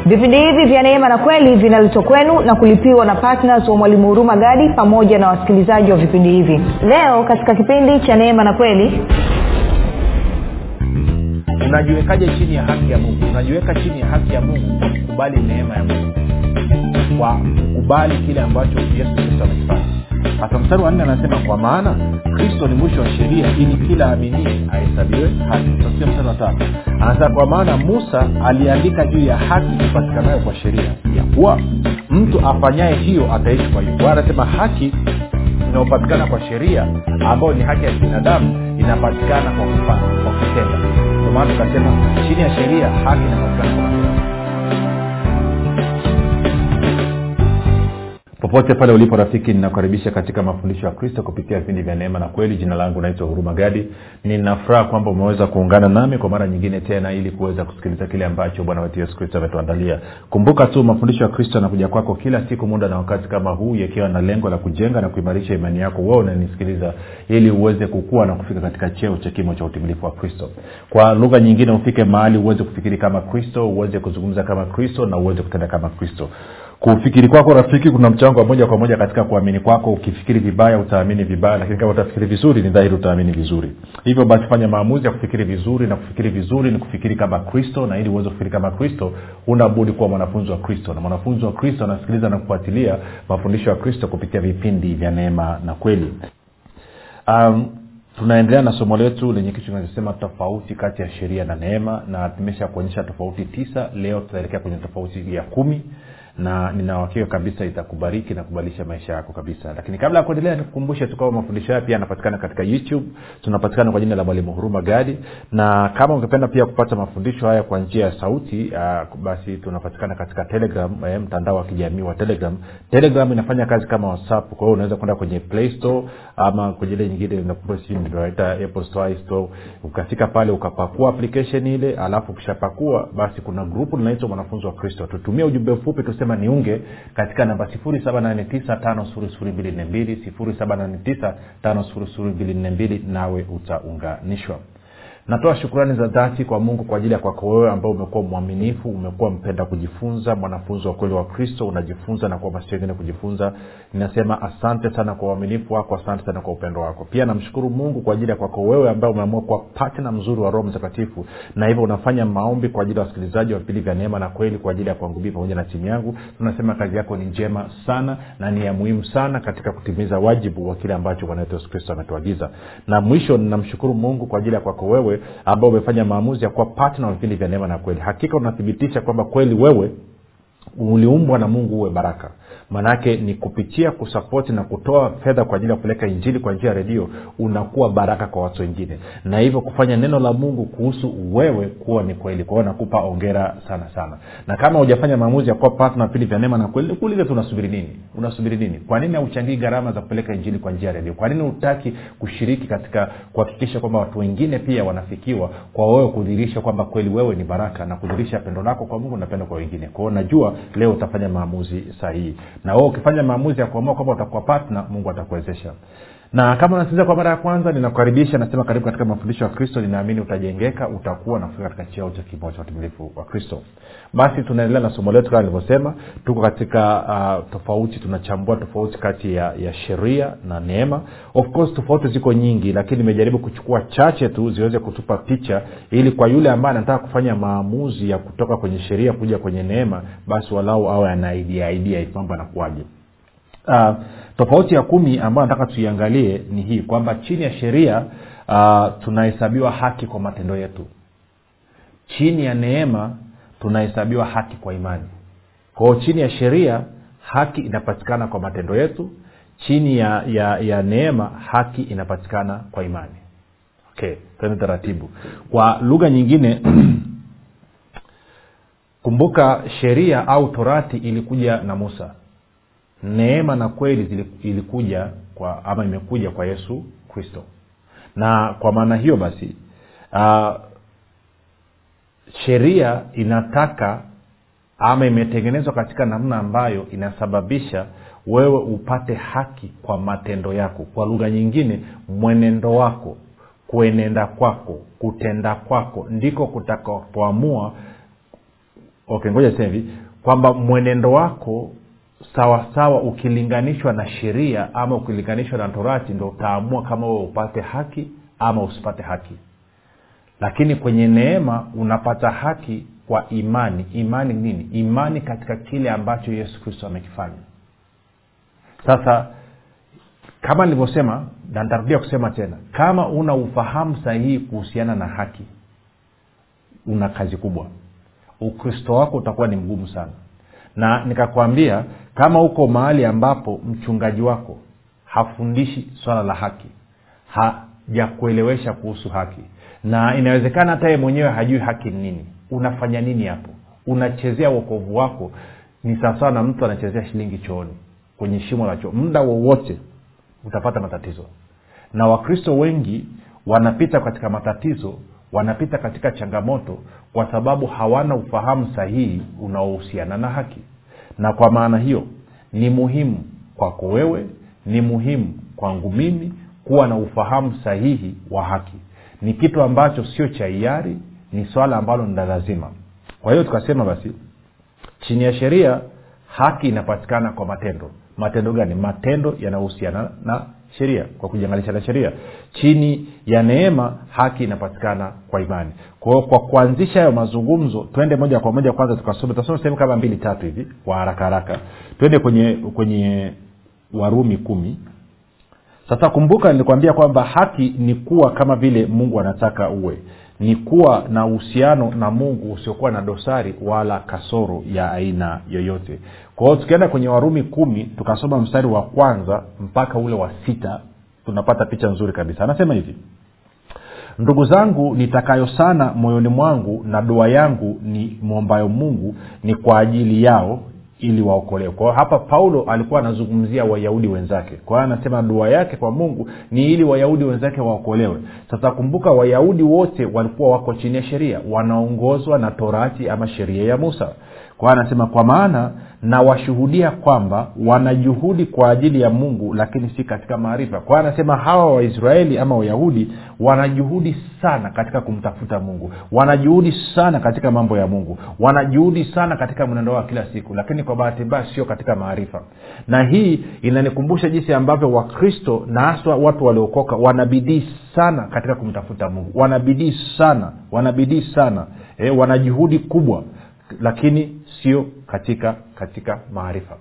vipindi hivi vya neema na kweli vinaletwa kwenu na kulipiwa na ptns wa mwalimu huruma gadi pamoja na wasikilizaji wa vipindi hivi leo katika kipindi cha neema na kweli unajiwekaje chini ya haki ya mungu unajiweka chini ya haki ya mungu kwa kukubali neema ya mungu kwa kukubali kile ambacho yesu kristo amekifanya hasa mstari wa nne anasema kwa maana kristo ni mwisho wa sheria ili kila aminie ahesabiwe haki tasikia mstari wa tatu anasema kwa maana musa aliandika juu ya haki ipatikanayo kwa sheria ya kuwa mtu afanyaye hiyo ataishi kwa hiyo kwa anasema haki inayopatikana kwa sheria ambayo ni haki ya binadamu inapatikana kwa kufanya kwa kutenda ndio maana tukasema chini ya sheria haki inapatikana kwa matendo popote pale ulipo rafiki ninakukaribisha katika mafundisho ya kristo kupitia vipindi vya neema na kweli jina langu naitwa huruma gadi ninafuraha kwamba umeweza kuungana nami kwa mara nyingine tena ili kuweza kusikiliza kile ambacho bwana wetu yesu kristo ametuandalia kumbuka tu mafundisho ya kristo yanakuja kwako kila siku muda na wakati kama huu yakiwa na lengo la kujenga na kuimarisha imani yako wewe unanisikiliza ili uweze kukua na kufika katika cheo cha kimo cha utimilifu wa kristo kwa lugha nyingine ufike mahali uweze kufikiri kama kristo uweze kuzungumza kama kristo na uweze kutenda kama kristo kufikiri kwako rafiki kuna mchango wa moja kwa moja katika kuamini kwako ukifikiri vibaya utaamini vibaya lakini kama utafikiri vizuri ni dhahiri utaamini vizuri hivyo basi fanya maamuzi ya kufikiri vizuri na kufikiri vizuri ni kufikiri kama kristo na ili uweze kufikiri kama kristo unabudi kuwa mwanafunzi wa kristo na mwanafunzi wa kristo anasikiliza na kufuatilia mafundisho ya kristo kupitia vipindi vya neema na kweli um, tunaendelea na somo letu lenye kichwa kinachosema tofauti kati ya sheria na neema na tumesha kuonyesha tofauti tisa leo tutaelekea kwenye tofauti ya kumi na ninawakika kabisa itakubariki na kubadilisha maisha yako kabisa lakini kabla ya kuendelea nikukumbushe tu kwamba mafundisho haya pia yanapatikana katika youtube tunapatikana kwa jina la mwalimu huruma gadi na kama ungependa pia kupata mafundisho haya kwa njia ya sauti uh, basi tunapatikana katika telegram eh, mtandao wa kijamii wa telegram telegram inafanya kazi kama whatsapp kwa hiyo unaweza kwenda kwenye play store ama kwenye ile nyingine naita apple store store ukafika pale ukapakua application ile alafu ukishapakua basi kuna grupu linaitwa mwanafunzi wa kristo tutumie ujumbe mfupi tusema niunge katika namba 7895242 7895242 nawe utaunganishwa natoa shukrani za dhati kwa mungu kwa ajili ya kwako wewe ambao umekuwa mwaminifu umekuwa mpenda kujifunza mwanafunzi wa kweli wa kristo unajifunza na kuhamasisha wengine kujifunza ninasema asante sana kwa uaminifu wako asante sana kwa upendo wako pia namshukuru mungu kwa ajili ya kwako wewe ambaye umeamua kuwa patna mzuri wa roho mtakatifu na hivyo unafanya maombi kwa ajili ya wasikilizaji wa vipindi vya neema na kweli kwa ajili ya kwangu mii pamoja na timu yangu tunasema kazi yako ni njema sana na ni ya muhimu sana katika kutimiza wajibu wa kile ambacho bwana wetu yesu kristo ametuagiza na mwisho ninamshukuru mungu kwa ajili ya kwako wewe ambao umefanya maamuzi ya kuwa patna wa vipindi vya neema na kweli hakika unathibitisha kwamba kweli wewe uliumbwa na mungu uwe baraka maanaake ni kupitia kusapoti na kutoa fedha kwa ajili ya kupeleka injili kwa njia ya redio unakuwa baraka kwa watu wengine na hivyo kufanya neno la mungu kuhusu wewe kuwa ni kweli kwa hiyo nakupa ongera sana sana na kama hujafanya maamuzi ya kuwa patna vipindi vya neema na kweli nikuulize tu unasubiri nini unasubiri nini kwa nini hauchangii gharama za kupeleka injili kwa njia ya redio kwa nini hutaki kushiriki katika kuhakikisha kwamba watu wengine pia wanafikiwa kwa wewe kudhirisha kwamba kweli wewe ni baraka na kudhirisha pendo lako kwa mungu na pendo kwa wengine kwao najua leo utafanya maamuzi sahihi na wewe ukifanya maamuzi ya kuamua kwamba utakuwa patna mungu atakuwezesha na kama unasikiliza kwa mara ya kwanza ninakukaribisha nasema karibu katika mafundisho ya kristo ninaamini utajengeka utakuwa nafika katika cheo cha kimo cha utimilifu wa kristo basi tunaendelea na somo letu kama nilivyosema tuko katika uh, tofauti tunachambua tofauti kati ya, ya sheria na neema of course tofauti ziko nyingi lakini nimejaribu kuchukua chache tu ziweze kutupa picha ili kwa yule ambaye anataka kufanya maamuzi ya kutoka kwenye sheria kuja kwenye neema basi walau awe ana idea idea mambo anakuwaje uh, tofauti ya kumi ambayo nataka tuiangalie ni hii kwamba chini ya sheria uh, tunahesabiwa haki kwa matendo yetu chini ya neema tunahesabiwa haki kwa imani kwao chini ya sheria haki inapatikana kwa matendo yetu chini ya, ya, ya neema haki inapatikana kwa imani okay tene taratibu kwa lugha nyingine kumbuka sheria au torati ilikuja na musa neema na kweli ilikuja kwa ama imekuja kwa yesu kristo na kwa maana hiyo basi uh, sheria inataka ama imetengenezwa katika namna ambayo inasababisha wewe upate haki kwa matendo yako kwa lugha nyingine mwenendo wako kuenenda kwako kutenda kwako ndiko kutakapoamua okay ngoja sema hivi kwamba mwenendo wako sawasawa ukilinganishwa na sheria ama ukilinganishwa na torati ndo utaamua kama wewe upate haki ama usipate haki lakini kwenye neema unapata haki kwa imani imani nini imani katika kile ambacho yesu kristo amekifanya sasa kama nilivyosema na nitarudia kusema tena kama una ufahamu sahihi kuhusiana na haki una kazi kubwa ukristo wako utakuwa ni mgumu sana na nikakwambia kama uko mahali ambapo mchungaji wako hafundishi swala la haki hajakuelewesha kuhusu haki na inawezekana hata yeye mwenyewe hajui haki ni nini unafanya nini hapo unachezea uokovu wako ni sawasawa na mtu anachezea shilingi chooni kwenye shimo la choo muda wowote utapata matatizo na wakristo wengi wanapita katika matatizo wanapita katika changamoto kwa sababu hawana ufahamu sahihi unaohusiana na haki na kwa maana hiyo ni muhimu kwako wewe ni muhimu kwangu mimi kuwa na ufahamu sahihi wa haki ni kitu ambacho sio cha hiari ni swala ambalo ni la lazima kwa hiyo tukasema basi chini ya sheria haki inapatikana kwa matendo matendo gani matendo yanayohusiana na sheria kwa kujiangalisha na sheria chini ya neema haki inapatikana kwa imani kwa hiyo kwa kuanzisha hayo mazungumzo twende moja kwa moja kwanza tukasome tutasoma sehemu kama mbili tatu hivi kwa haraka haraka twende kwenye kwenye warumi kumi sasa kumbuka nilikwambia kwamba haki ni kuwa kama vile mungu anataka uwe ni kuwa na uhusiano na mungu usiokuwa na dosari wala kasoro ya aina yoyote kwa hiyo tukienda kwenye warumi kumi tukasoma mstari wa kwanza mpaka ule wa sita tunapata picha nzuri kabisa anasema hivi ndugu zangu nitakayo sana moyoni mwangu na dua yangu ni mwombayo mungu ni kwa ajili yao ili waokolewe kwa hiyo hapa paulo alikuwa anazungumzia wayahudi wenzake kwa hiyo anasema dua yake kwa mungu ni ili wayahudi wenzake waokolewe sasa kumbuka wayahudi wote walikuwa wako chini ya sheria wanaongozwa na torati ama sheria ya musa kwa hiyo anasema kwa maana na washuhudia kwamba wanajuhudi kwa ajili ya mungu lakini si katika maarifa kwa hiyo anasema hawa waisraeli ama wayahudi wanajuhudi sana katika kumtafuta mungu wanajuhudi sana katika mambo ya mungu wanajuhudi sana katika mwenendo wa kila siku lakini kwa bahati mbaya sio katika maarifa na hii inanikumbusha jinsi ambavyo wakristo na haswa watu waliokoka wanabidii sana katika kumtafuta mungu wanabidii sana wanabidii sana e, wana juhudi kubwa lakini sio katika katika maarifa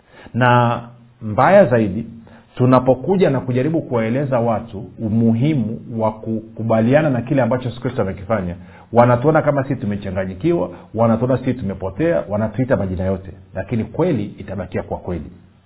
na mbaya zaidi tunapokuja na kujaribu kuwaeleza watu umuhimu wa kukubaliana na kile ambacho yesu kristo amekifanya wanatuona kama sisi tumechanganyikiwa wanatuona sisi tumepotea wanatuita majina yote lakini kweli itabakia kwa kweli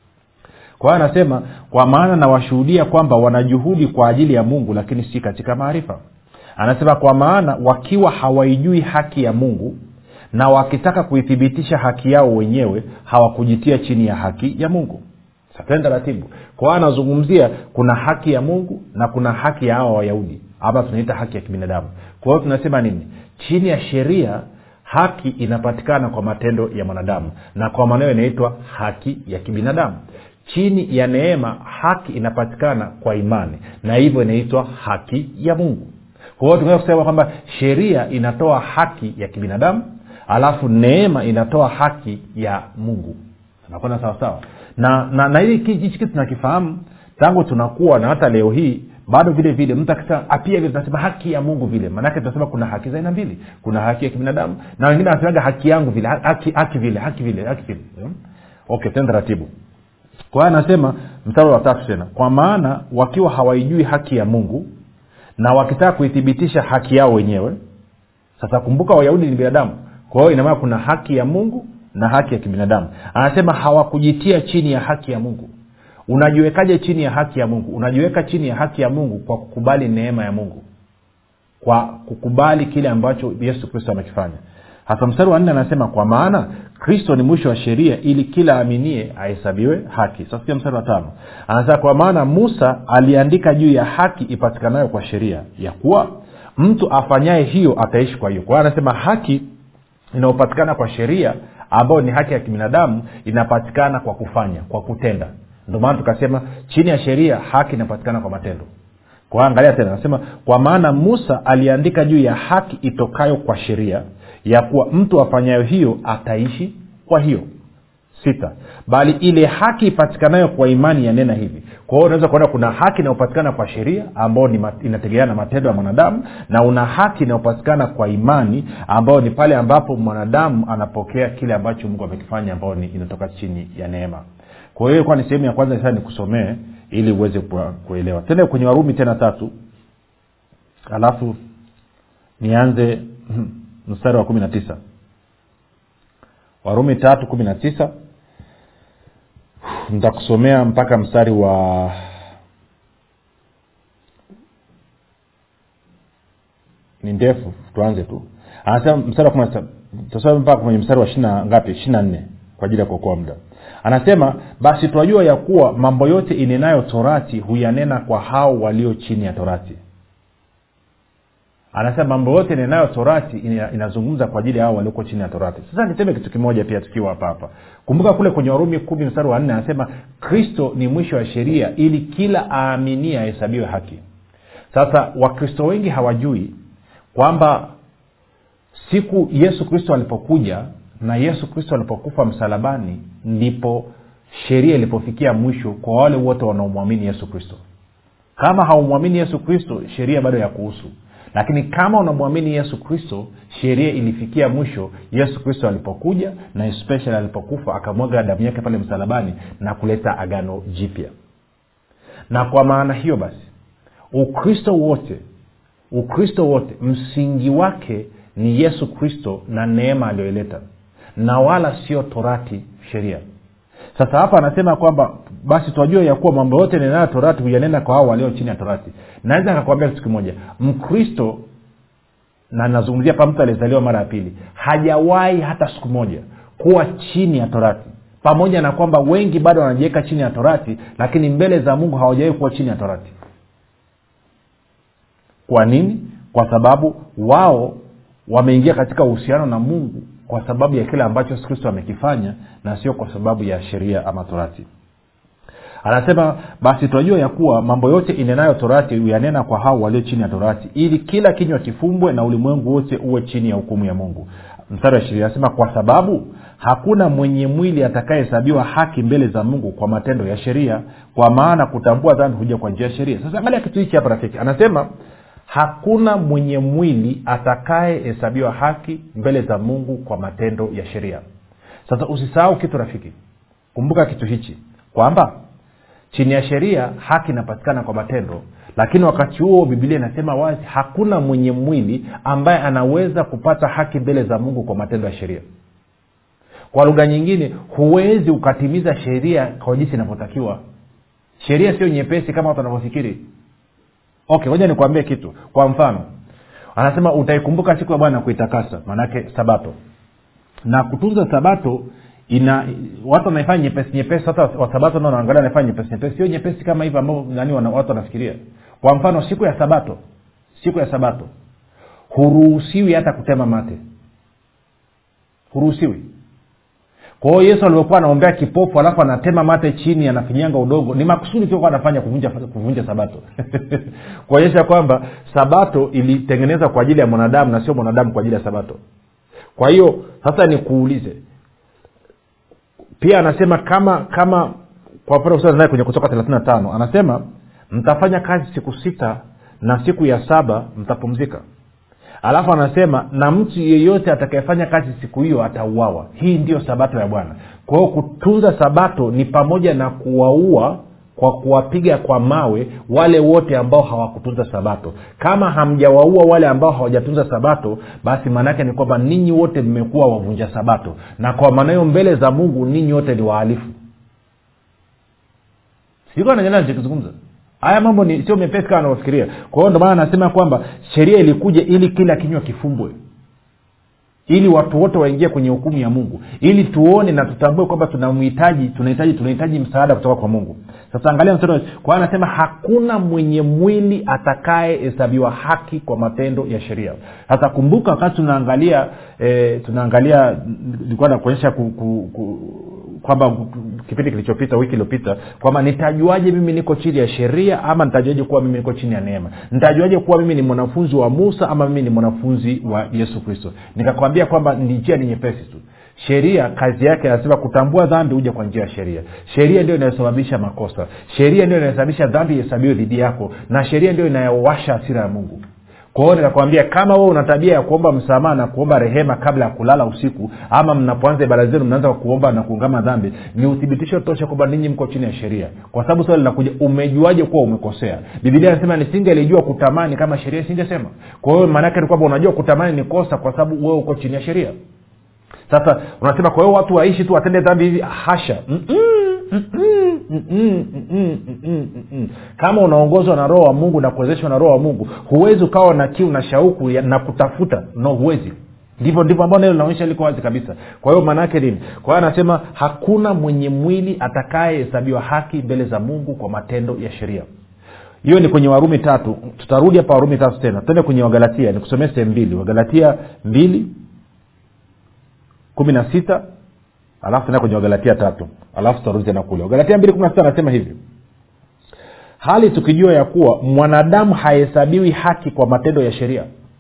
kwa hiyo anasema kwa maana nawashuhudia kwamba wanajuhudi kwa ajili ya mungu lakini si katika maarifa anasema kwa maana wakiwa hawaijui haki ya mungu na wakitaka kuithibitisha haki yao wenyewe hawakujitia chini ya haki ya mungu sateni taratibu kwa hiyo anazungumzia kuna haki ya mungu na kuna haki ya hawa wayahudi ama tunaita haki ya kibinadamu kwa hiyo tunasema nini chini ya sheria haki inapatikana kwa matendo ya mwanadamu na kwa maneo inaitwa haki ya kibinadamu chini ya neema haki inapatikana kwa imani na hivyo inaitwa haki ya mungu kwa hiyo tunaweza kusema kwamba sheria inatoa haki ya kibinadamu alafu neema inatoa haki ya mungu nakwenda sawasawa na na, na hili hichi kitu tunakifahamu tangu tunakuwa na hata leo hii bado vile vile mtu akisema pia vile tunasema haki ya mungu vile maanake tunasema kuna haki za aina mbili kuna haki ya kibinadamu na wengine wanasemaga haki yangu vile haki, haki vile haki vile haki vile hmm? okay tena taratibu kwa hiyo anasema mstari wa tatu tena kwa maana wakiwa hawaijui haki ya mungu na wakitaka kuithibitisha haki yao wenyewe sasa kumbuka wayahudi ni binadamu kwa hiyo inamaana kuna haki ya mungu na haki ya kibinadamu anasema hawakujitia chini ya haki ya mungu unajiwekaje chini ya haki ya mungu unajiweka chini ya haki ya mungu kwa kukubali neema ya mungu kwa kukubali kile ambacho yesu kristo amekifanya hasa mstari wa nne anasema kwa maana kristo ni mwisho wa sheria ili kila aminie ahesabiwe haki sasa mstari wa tano anasema kwa maana musa aliandika juu ya haki ipatikanayo kwa sheria ya kuwa mtu afanyaye hiyo ataishi kwa hiyo kwa hiyo anasema haki inayopatikana kwa sheria ambayo ni haki ya kibinadamu inapatikana kwa kufanya kwa kutenda ndio maana tukasema chini ya sheria haki inapatikana kwa matendo kwa angalia tena anasema kwa maana musa aliandika juu ya haki itokayo kwa sheria ya kuwa mtu afanyayo hiyo ataishi kwa hiyo sita bali ile haki ipatikanayo kwa imani yanena hivi kwa hiyo unaweza kuona kuna haki inayopatikana kwa sheria ambayo ni mat- inategemeana na matendo ya mwanadamu na una haki inayopatikana kwa imani ambayo ni pale ambapo mwanadamu anapokea kile ambacho mungu amekifanya ambayo ni inatoka chini ya neema kwa hiyo ilikuwa ni sehemu ya kwanza sasa nikusomee ili uweze kua- kuelewa tende kwenye warumi tena tatu alafu nianze mstari wa kumi na tisa warumi tatu kumi na tisa nitakusomea mpaka mstari wa ni ndefu tuanze tu anasema mstari wa kumi na tisa tutasoma mpaka kwenye mstari wa ishina ngapi ishina nne kwa ajili ya kuokoa muda anasema basi twajua ya kuwa mambo yote inenayo torati huyanena kwa hao walio chini ya torati anasema mambo yote nenayo torati ina- inazungumza kwa ajili ya hao walioko chini ya torati sasa niseme kitu kimoja pia tukiwa hapa hapa kumbuka kule kwenye warumi kumi mstari wa nne anasema kristo ni mwisho wa sheria ili kila aaminie ahesabiwe haki sasa wakristo wengi hawajui kwamba siku yesu kristo alipokuja na yesu kristo alipokufa msalabani ndipo sheria ilipofikia mwisho kwa wale wote wanaomwamini yesu kristo kama haumwamini yesu kristo sheria bado ya kuhusu lakini kama unamwamini yesu kristo sheria ilifikia mwisho yesu kristo alipokuja na especially alipokufa akamwaga damu yake pale msalabani na kuleta agano jipya na kwa maana hiyo basi ukristo wote ukristo wote msingi wake ni yesu kristo na neema aliyoileta na wala sio torati sheria sasa hapa anasema kwamba basi twajua ya kuwa mambo yote nenayo torati huyanena kwa hao walio chini ya torati naweza nikakwambia kitu kimoja mkristo na nazungumzia pa mtu aliyezaliwa mara ya pili hajawahi hata siku moja kuwa chini ya torati pamoja na kwamba wengi bado wanajiweka chini ya torati lakini mbele za mungu hawajawahi kuwa chini ya torati kwa nini kwa sababu wao wameingia katika uhusiano na mungu kwa sababu ya kile ambacho yesu kristo amekifanya na sio kwa sababu ya sheria ama torati anasema basi tunajua ya kuwa mambo yote inenayo torati huyanena kwa hao walio chini ya torati ili kila kinywa kifumbwe na ulimwengu wote uwe chini ya hukumu ya mungu mstari wa ishirini anasema kwa sababu hakuna mwenye mwili atakayehesabiwa haki mbele za mungu kwa matendo ya sheria kwa maana kutambua dhambi huja kwa njia ya sheria sasa angalia kitu hichi hapa rafiki anasema hakuna mwenye mwili atakayehesabiwa haki mbele za mungu kwa matendo ya sheria sasa usisahau kitu rafiki kumbuka kitu hichi kwamba chini ya sheria haki inapatikana kwa matendo lakini wakati huo bibilia inasema wazi hakuna mwenye mwili ambaye anaweza kupata haki mbele za mungu kwa matendo ya sheria kwa lugha nyingine huwezi ukatimiza sheria kwa jinsi inavyotakiwa sheria sio nyepesi kama watu wanavyofikiri okay moja nikuambie kitu kwa mfano anasema utaikumbuka siku ya bwana kuitakasa maanake sabato na kutunza sabato ina watu wanaifanya nyepesi nyepesi hata wasabato nao wanaangalia wanaifanya nyepesi nyepesi sio nyepesi kama hivyo ambavyo nani wana, watu wanafikiria kwa mfano siku ya sabato siku ya sabato huruhusiwi hata kutema mate huruhusiwi kwa hiyo yesu alivyokuwa anaombea kipofu alafu anatema mate chini anafinyanga udongo ni makusudi tu anafanya kuvunja kuvunja sabato kuonyesha kwamba sabato ilitengenezwa kwa ajili ya mwanadamu na sio mwanadamu kwa ajili ya sabato kwa hiyo sasa nikuulize pia anasema kama kama kwa mfano naye kwenye kutoka thelathini na tano anasema mtafanya kazi siku sita na siku ya saba mtapumzika alafu anasema na mtu yeyote atakayefanya kazi siku hiyo atauawa hii ndiyo sabato ya bwana kwa hiyo kutunza sabato ni pamoja na kuwaua kwa kuwapiga kwa mawe wale wote ambao hawakutunza sabato kama hamjawaua wale ambao hawajatunza sabato basi maanaake ni kwamba ninyi wote mmekuwa wavunja sabato na kwa maana hiyo mbele za mungu ninyi wote ni wahalifu sijukanajanaachokizungumza haya mambo ni sio mepesi kama anavyofikiria kwa hiyo ndomaana anasema kwamba sheria ilikuja ili kila kinywa kifumbwe ili watu wote waingie kwenye hukumu ya mungu ili tuone na tutambue kwamba tunamhitaji tunahitaji tunahitaji msaada kutoka kwa mungu sasa angalia mstari kwa hiyo anasema hakuna mwenye mwili atakayehesabiwa haki kwa matendo ya sheria sasa kumbuka wakati tunaangalia e, tunaangalia nilikuwa nakuonyesha ku, ku, ku, kwamba kipindi kilichopita wiki iliyopita kwamba nitajuaje mimi niko chini ya sheria ama nitajuaje kuwa mimi niko chini ya neema nitajuaje kuwa mimi ni mwanafunzi wa musa ama mimi ni mwanafunzi wa yesu kristo nikakwambia kwamba ni njia ni nyepesi tu sheria kazi yake anasema kutambua dhambi huja kwa njia ya sheria sheria ndio inayosababisha makosa sheria ndio inayosababisha dhambi ihesabiwe dhidi yako na sheria ndio inayowasha hasira ya mungu kwa hiyo nikakwambia kama wewe una tabia ya kuomba msamaha na kuomba rehema kabla ya kulala usiku ama mnapoanza ibada zenu mnaanza kuomba na kuungama dhambi ni uthibitisho tosha kwamba ninyi mko chini ya sheria kwa sababu swali linakuja umejuaje kuwa umekosea bibilia anasema nisingelijua kutamani kama sheria isingesema kwa hiyo maanaake ni kwamba unajua kutamani ni kosa kwa sababu wewe uko chini ya sheria sasa unasema kwa hiyo watu waishi tu watende dhambi hivi hasha Mm-mm, mm-mm, mm-mm, mm-mm, mm-mm, mm-mm. kama unaongozwa na roho wa mungu na kuwezeshwa na roho wa mungu huwezi ukawa na kiu na shauku ya, na kutafuta no huwezi ndivyo ndivyo ambao neno linaonyesha liko wazi kabisa kwa hiyo maana yake nini kwa hiyo anasema hakuna mwenye mwili atakayehesabiwa haki mbele za mungu kwa matendo ya sheria hiyo ni kwenye warumi tatu tutarudi hapa warumi tatu tena tende kwenye wagalatia nikusomee sehemu mbili wagalatia mbili kumi na sita alafu tena kwenye wagalatia tatu alafu tutarudi tena kule wagalatia mbili kumi na sita anasema hivi hali tukijua ya kuwa mwanadamu hahesabiwi haki kwa matendo ya sheria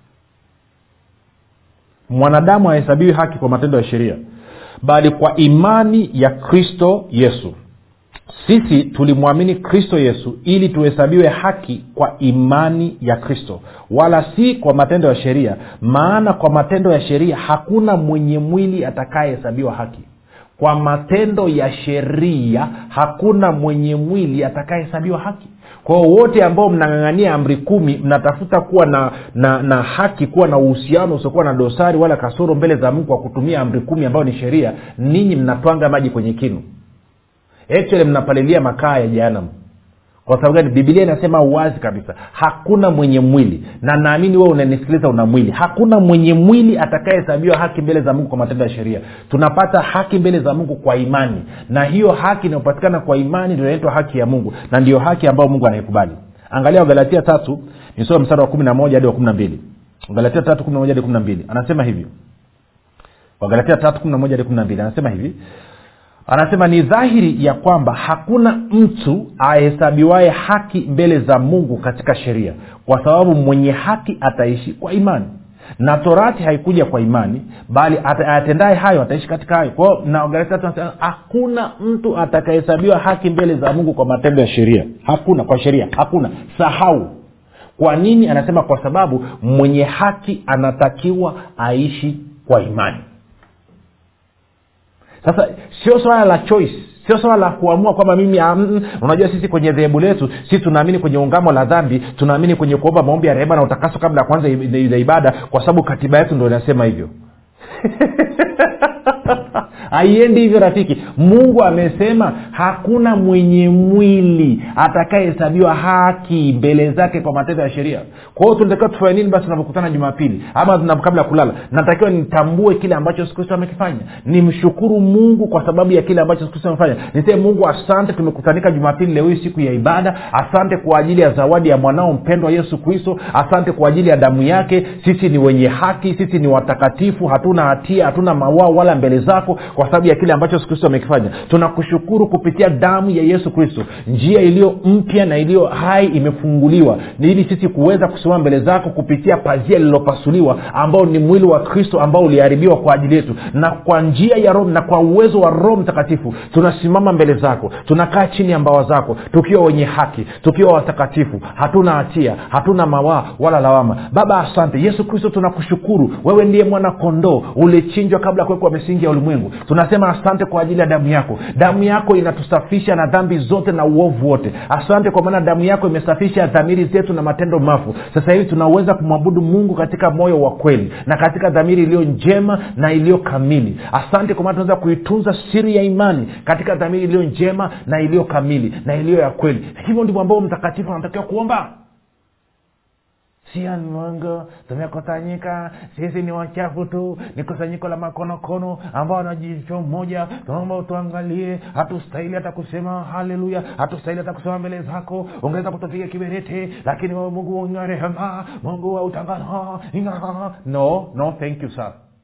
mwanadamu hahesabiwi haki kwa matendo ya sheria bali kwa imani ya kristo yesu sisi tulimwamini kristo yesu ili tuhesabiwe haki kwa imani ya kristo wala si kwa matendo ya sheria maana kwa matendo ya sheria hakuna mwenye mwili atakayehesabiwa haki kwa matendo ya sheria hakuna mwenye mwili atakayehesabiwa haki kwao wote ambao mnang'ang'ania amri kumi mnatafuta kuwa na, na na haki kuwa na uhusiano usiokuwa na dosari wala kasoro mbele za mungu kwa kutumia amri kumi ambayo ni sheria ninyi mnatwanga maji kwenye kinu actually mnapalilia makaa ya jehanamu kwa sababu gani bibilia inasema wazi kabisa hakuna mwenye mwili na naamini wewe unanisikiliza una mwili hakuna mwenye mwili atakayehesabiwa haki mbele za mungu kwa matendo ya sheria tunapata haki mbele za mungu kwa imani na hiyo haki inayopatikana kwa imani ndio inaitwa haki ya mungu na ndiyo haki ambayo mungu anaikubali angalia wagalatia tatu nisoma mstari wa kumi na moja hadi wa kumi na mbili wagalatia tatu kumi na moja hadi kumi na mbili anasema hivi wagalatia tatu kumi na moja hadi kumi na mbili anasema hivi anasema ni dhahiri ya kwamba hakuna mtu ahesabiwaye haki mbele za mungu katika sheria kwa sababu mwenye haki ataishi kwa imani na torati haikuja kwa imani bali atendaye hayo ataishi katika hayo kwao na hakuna mtu atakahesabiwa haki mbele za mungu kwa matendo ya sheria hakuna kwa sheria hakuna sahau kwa nini anasema kwa sababu mwenye haki anatakiwa aishi kwa imani sasa sio swala la choice sio swala la kuamua kwamba mimi um, unajua sisi kwenye dhehebu letu sisi tunaamini kwenye ungamo la dhambi tunaamini kwenye kuomba maombi ya rehema na utakaso kabla ya kwanza za ibada kwa sababu katiba yetu ndo inasema hivyo haiendi hivyo rafiki mungu amesema hakuna mwenye mwili atakayehesabiwa haki mbele zake kwa matendo ya sheria kwa hiyo tunatakiwa tufanye nini basi tunapokutana jumapili ama kabla ya kulala natakiwa nitambue kile ambacho yesu kristo amekifanya nimshukuru mungu kwa sababu ya kile ambacho yesu kristo amefanya niseme mungu asante tumekutanika jumapili leo hii siku ya ibada asante kwa ajili ya zawadi ya mwanao mpendwa yesu kristo asante kwa ajili ya damu yake sisi ni wenye haki sisi ni watakatifu hatuna hatia hatuna mawao wala mbele zako kwa sababu ya kile ambacho yesu kristo amekifanya tunakushukuru kupitia damu ya yesu kristo njia iliyo mpya na iliyo hai imefunguliwa ni ili sisi kuweza kusimama mbele zako kupitia pazia lililopasuliwa ambao ni mwili wa kristo ambao uliharibiwa kwa ajili yetu na kwa njia ya roho na kwa uwezo wa roho mtakatifu tunasimama mbele zako tunakaa chini ya mbawa zako tukiwa wenye haki tukiwa watakatifu hatuna hatia hatuna mawaa wala lawama baba asante yesu kristo tunakushukuru wewe ndiye mwana kondoo ulichinjwa kabla ya kuwekwa misingi ya ulimwengu tunasema asante kwa ajili ya damu yako damu yako inatusafisha na dhambi zote na uovu wote asante kwa maana damu yako imesafisha dhamiri zetu na matendo mafu sasa hivi tunaweza kumwabudu mungu katika moyo wa kweli na katika dhamiri iliyo njema na iliyo kamili asante kwa maana tunaweza kuitunza siri ya imani katika dhamiri iliyo njema na iliyo kamili na iliyo ya kweli hivyo ndivyo ambao mtakatifu anatakiwa kuomba sia mwongo tumekusanyika sisi ni wachafu tu ni kusanyiko la makonokono ambao wanajicho mmoja tunaomba utuangalie hatustahili hata kusema haleluya hatustahili hata kusema mbele zako ungeweza kutupiga kiberete lakini wewe mungu wa rehema mungu wa utangano no no thank you sir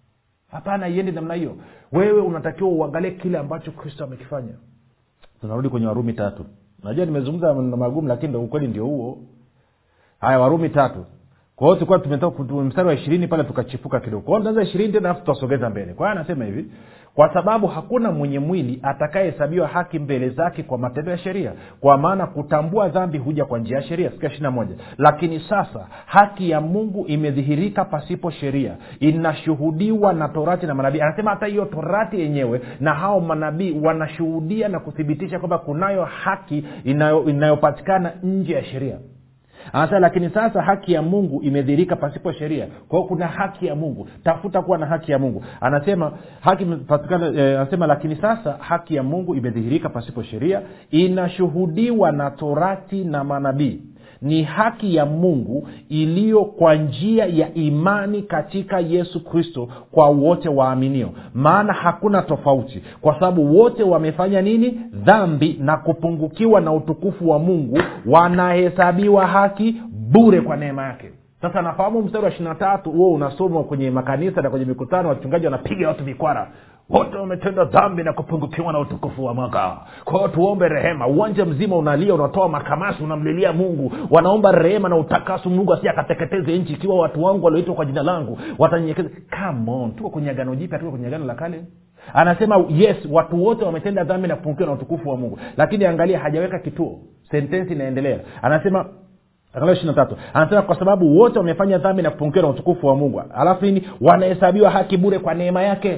hapana iendi namna hiyo wewe unatakiwa uangalie kile ambacho kristo amekifanya tunarudi kwenye warumi tatu najua nimezungumza maneno magumu lakini ndo ukweli ndio huo haya warumi tatu kwa hiyo tulikuwa tumetoka mstari wa ishirini pale tukachipuka kidogo kwao tunaanza ishirini tena alafu tutasogeza mbele kwa hiyo anasema hivi kwa sababu hakuna mwenye mwili atakayehesabiwa haki mbele zake kwa matendo ya sheria kwa maana kutambua dhambi huja kwa njia ya sheria sikia ishiri moja lakini sasa haki ya mungu imedhihirika pasipo sheria inashuhudiwa na torati na manabii anasema hata hiyo torati yenyewe na hao manabii wanashuhudia na kuthibitisha kwamba kunayo haki inayo, inayopatikana nje ya sheria anasema lakini sasa haki ya mungu imedhirika pasipo sheria kwa hiyo kuna haki ya mungu tafuta kuwa na haki ya mungu anasema haki patikana eh, anasema lakini sasa haki ya mungu imedhihirika pasipo sheria inashuhudiwa na torati na manabii ni haki ya mungu iliyo kwa njia ya imani katika yesu kristo kwa wote waaminio maana hakuna tofauti kwa sababu wote wamefanya nini dhambi na kupungukiwa na utukufu wa mungu wanahesabiwa haki bure kwa neema yake sasa nafahamu mstari wa ishirina tatu huo unasomwa kwenye makanisa na kwenye mikutano wachungaji wanapiga watu vikwara wote wametenda dhambi na kupungukiwa na utukufu wa mwaka kwa hiyo tuombe rehema uwanja mzima unalia unatoa makamasi unamlilia mungu wanaomba rehema na utakasu mungu asi akateketeze nchi ikiwa watu wangu walioitwa kwa jina langu watanyenyekeza come on tuko kwenye agano jipya tuko kwenye agano la kale anasema yes watu wote wametenda dhambi na kupungukiwa na utukufu wa mungu lakini angalia hajaweka kituo sentensi inaendelea anasema angalia ishiri tatu anasema kwa sababu wote wamefanya dhambi na kupungukiwa na utukufu wa mungu alafu nini wanahesabiwa haki bure kwa neema yake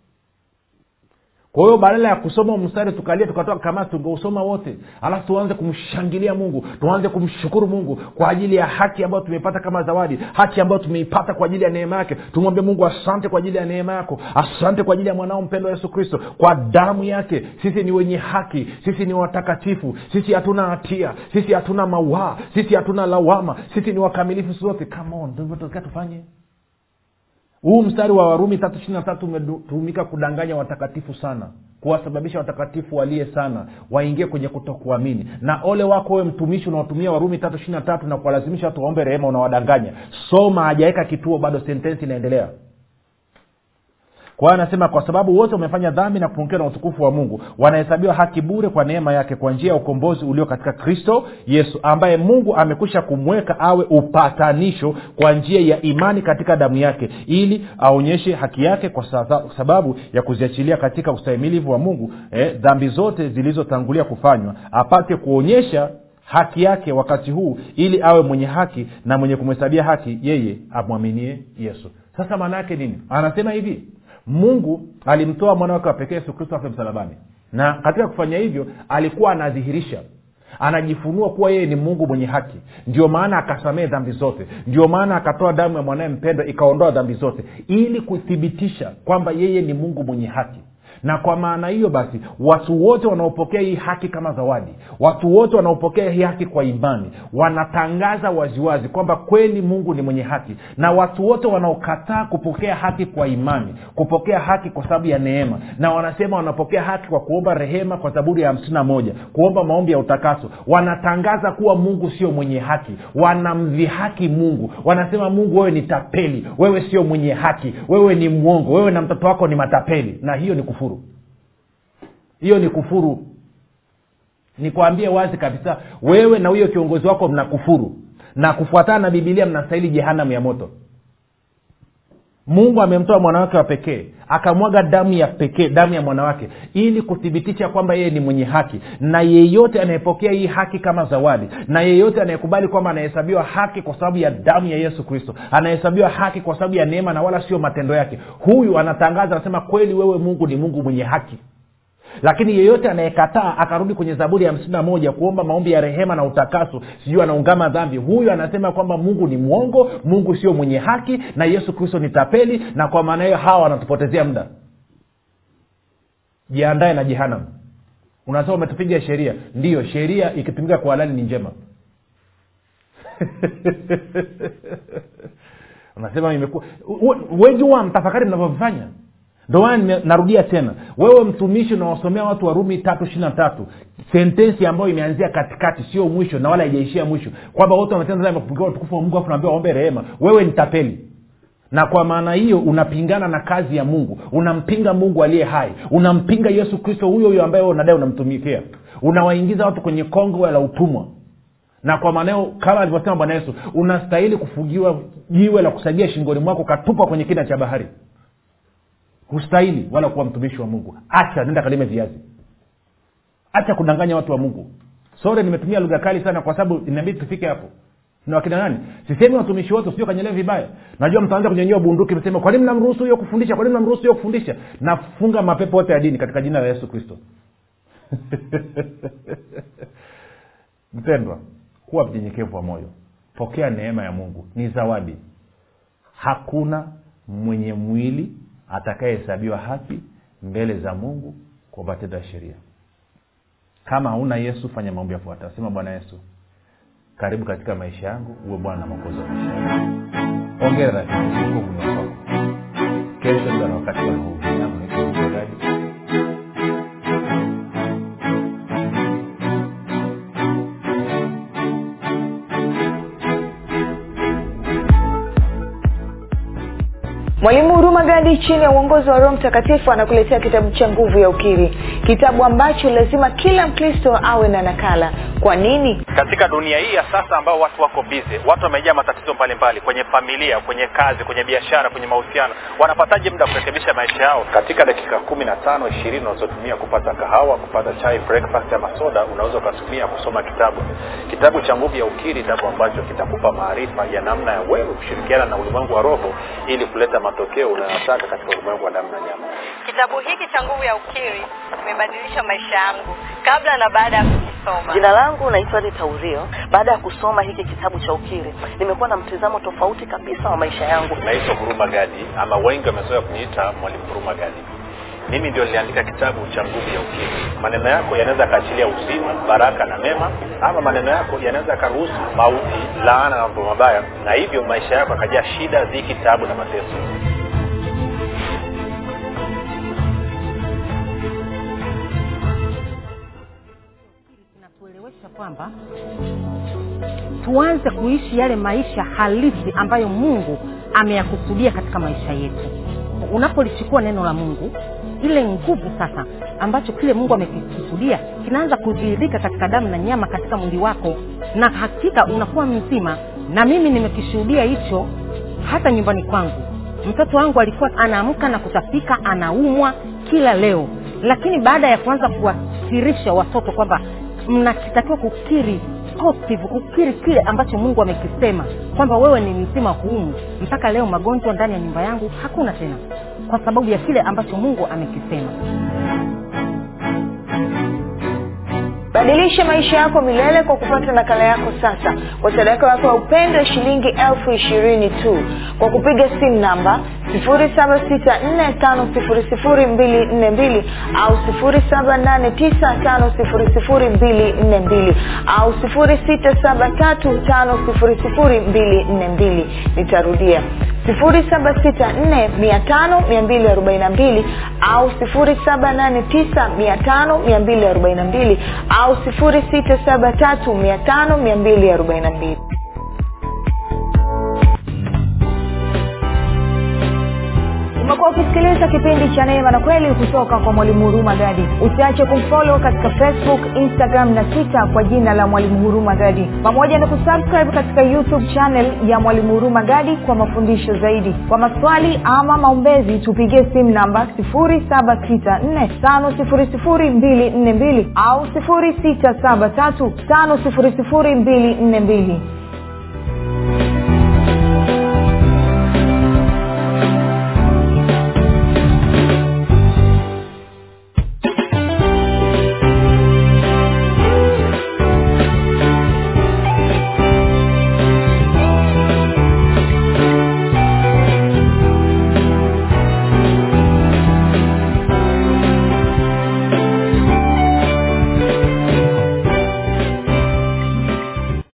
kwa hiyo badala ya kusoma mstari tukalia tukatoa kamasi tungeusoma wote alafu tuanze kumshangilia mungu tuanze kumshukuru mungu kwa ajili ya haki ambayo tumeipata kama zawadi haki ambayo tumeipata kwa ajili ya neema yake tumwambie mungu asante kwa ajili ya neema yako asante kwa ajili ya mwanao mpendo yesu kristo kwa damu yake sisi ni wenye haki sisi ni watakatifu sisi hatuna hatia sisi hatuna mawaa sisi hatuna lawama sisi ni wakamilifu sote come on ndivyo tunataka tufanye huu mstari wa warumi tatu ishiri na tatu umetumika kudanganya watakatifu sana kuwasababisha watakatifu walie sana waingie kwenye kutokuamini na ole wako wewe mtumishi unaotumia warumi tatu ishiri na tatu na kuwalazimisha watu waombe rehema unawadanganya soma hajaweka kituo bado sentensi inaendelea kwa hiyo anasema kwa sababu wote wamefanya dhambi na kupungukiwa na utukufu wa mungu wanahesabiwa haki bure kwa neema yake kwa njia ya ukombozi ulio katika kristo yesu ambaye mungu amekwisha kumweka awe upatanisho kwa njia ya imani katika damu yake ili aonyeshe haki yake kwa sababu ya kuziachilia katika ustahimilivu wa mungu eh, dhambi zote zilizotangulia kufanywa apate kuonyesha haki yake wakati huu ili awe mwenye haki na mwenye kumhesabia haki yeye amwaminie yesu sasa maana yake nini anasema hivi mungu alimtoa mwana wake wa pekee yesu kristo afe msalabani na katika kufanya hivyo alikuwa anadhihirisha anajifunua kuwa yeye ni mungu mwenye haki ndio maana akasamehe dhambi zote ndio maana akatoa damu ya mwanaye mpendwa ikaondoa dhambi zote ili kuthibitisha kwamba yeye ni mungu mwenye haki na kwa maana hiyo basi watu wote wanaopokea hii haki kama zawadi watu wote wanaopokea hii haki kwa imani wanatangaza waziwazi kwamba kweli mungu ni mwenye haki na watu wote wanaokataa kupokea haki kwa imani kupokea haki kwa sababu ya neema na wanasema wanapokea haki kwa kuomba rehema kwa zaburi ya hamsini na moja kuomba maombi ya utakaso wanatangaza kuwa mungu sio mwenye haki wanamdhihaki mungu wanasema mungu wewe ni tapeli wewe sio mwenye haki wewe ni mwongo wewe na mtoto wako ni matapeli na hiyo ni kufuru hiyo ni kufuru nikwambie wazi kabisa wewe na huyo kiongozi wako mna kufuru na kufuatana na bibilia mnastahili jehanamu ya moto mungu amemtoa mwanawake wa pekee akamwaga damu ya pekee damu ya mwanawake ili kuthibitisha kwamba yeye ni mwenye haki na yeyote anayepokea hii haki kama zawadi na yeyote anayekubali kwamba anahesabiwa haki kwa sababu ya damu ya yesu kristo anahesabiwa haki kwa sababu ya neema na wala sio matendo yake huyu anatangaza anasema kweli wewe mungu ni mungu mwenye haki lakini yeyote anayekataa akarudi kwenye zaburi ya hamsini na moja kuomba maombi ya rehema na utakaso sijui anaungama dhambi huyu anasema kwamba mungu ni mwongo mungu sio mwenye haki na yesu kristo ni tapeli na kwa maana hiyo hawa wanatupotezea muda jiandae na jehanam unasema umetupiga sheria ndiyo sheria ikitumika kwa halali ni njema unasema imekuwa wejua mtafakari mnavyovifanya ndo maana narudia tena wewe mtumishi unawasomea watu warumi tatu ishiri na tatu sentensi ambayo imeanzia katikati sio mwisho na wala haijaishia mwisho kwamba wote wametenda dhambi kupungukiwa utukufu wa mungu afu naambia waombe rehema wewe ni tapeli na kwa maana hiyo unapingana na kazi ya mungu unampinga mungu aliye hai unampinga yesu kristo huyo huyo ambaye unadai unamtumikia unawaingiza watu kwenye kongo la utumwa na kwa maanao kama alivyosema bwana yesu unastahili kufugiwa jiwe la kusagia shingoni mwako ukatupwa kwenye kina cha bahari hustahili wala kuwa mtumishi wa mungu acha nenda kalime viazi acha kudanganya watu wa mungu sore nimetumia lugha kali sana kwa sababu inabidi tufike hapo na wakina nani sisemi watumishi wote sio kanyelee vibaya najua mtaanza kunyanyua bunduki msema kwa nini mnamruhusu huyo kufundisha kwa nini mnamruhusu huyo kufundisha nafunga mapepo yote ya dini katika jina la yesu kristo mpendwa kuwa mnyenyekevu wa moyo pokea neema ya mungu ni zawadi hakuna mwenye mwili atakayehesabiwa haki mbele za mungu kwa matendo ya sheria kama hauna yesu fanya mambo yafuata sema bwana yesu karibu katika maisha yangu uwe bwana na mwokozi wa maisha yangu ongera rafiki uko muda kwako kesho tuna wakati wa mahubiri yangu naitwa mchungaji mwalimu huruma gadi chini ya uongozi wa roho mtakatifu anakuletea kitabu cha nguvu ya ukiri kitabu ambacho lazima kila mkristo awe na nakala kwa nini katika dunia hii ya sasa ambao watu wako bize watu wamejaa matatizo mbalimbali kwenye familia kwenye kazi kwenye biashara kwenye mahusiano wanapataje muda wa kurekebisha maisha yao katika dakika kumi na tano ishirini unazotumia kupata kahawa kupata chai breakfast ama soda unaweza ukatumia kusoma kitabu kitabu cha nguvu ya ukiri kitabu ambacho kitakupa maarifa ya namna ya wewe kushirikiana na ulimwengu wa roho ili kuleta matokeo unayotaka katika ulimwengu wa damu na nyama Kitabu hiki cha Nguvu ya Ukiri kimebadilisha maisha yangu kabla na baada ya kukisoma. Jina langu naitwa Rita Urio. Baada ya kusoma hiki kitabu cha ukiri, nimekuwa na mtizamo tofauti kabisa wa maisha yangu. naitwa huruma gadi ama wengi wamezoea kuniita mwalimu huruma gadi mimi ndio niliandika kitabu cha nguvu ya ukiri maneno yako yanaweza yakaachilia uzima baraka na mema ama maneno yako yanaweza yakaruhusu mauti laana na mambo mabaya na hivyo maisha yako yakajaa shida dhiki tabu na mateso kinatuelewesha kwamba tuanze kuishi yale maisha halisi ambayo mungu ameyakusudia katika maisha yetu unapolichukua neno la mungu ile nguvu sasa ambacho kile mungu amekikusudia kinaanza kudhihirika katika damu na nyama katika mwili wako na hakika unakuwa mzima na mimi nimekishuhudia hicho hata nyumbani kwangu mtoto wangu alikuwa anaamka na kutapika anaumwa kila leo lakini baada ya kuanza kuwasirisha watoto kwamba mnatakiwa kukiri positive kukiri kile ambacho mungu amekisema kwamba wewe ni mzima huumu mpaka leo magonjwa ndani ya nyumba yangu hakuna tena kwa sababu ya kile ambacho mungu amekisema badilisha maisha yako milele kwa kupata nakala yako sasa kwa sadaka yako ya upendo ya shilingi elfu ishirini tu kwa kupiga simu namba 7645242 au 7895242 au 6735242 nitarudia 7645242 au 7895242 au 6735242 umekuwa ukisikiliza kipindi cha neema na kweli kutoka kwa mwalimu huruma gadi usiache kumfolo katika facebook instagram na twitter kwa jina la mwalimu huruma gadi pamoja na kusubscribe katika youtube channel ya mwalimu huruma gadi kwa mafundisho zaidi kwa maswali ama maombezi tupigie simu namba 7645242 au 6735242